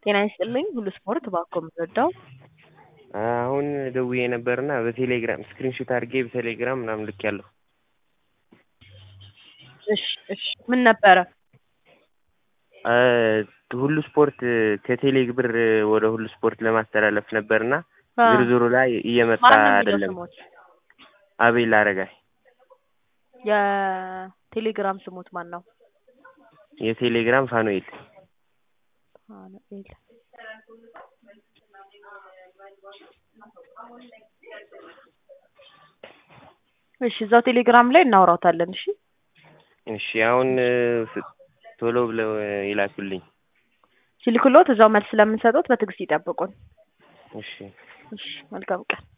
ጤና ይስጥልኝ ሁሉ ስፖርት እባክዎ የምንወደው አሁን ደውዬ ነበርና በቴሌግራም ስክሪንሾት አድርጌ በቴሌግራም ምናምን ልኬያለሁ። እሺ እሺ ምን ነበረ? ሁሉ ስፖርት ከቴሌ ብር ወደ ሁሉ ስፖርት ለማስተላለፍ ነበርና አ ዝርዝሩ ላይ እየመጣ ማን ነው የሚለው አይደለም። ስሞት? አቤል አረጋይ የቴሌግራም ስሞት ማን ነው? የቴሌግራም ፋኑኤል ፋኑኤል እሺ እዛው ቴሌግራም ላይ እናወራታለን። እሺ እሺ አሁን ፍ- ቶሎ ብለው ይላኩልኝ። ሲልክሎት እዛው መልስ ስለምንሰጡት በትዕግስት ይጠብቁን። እሺ እሺ መልካም ቀን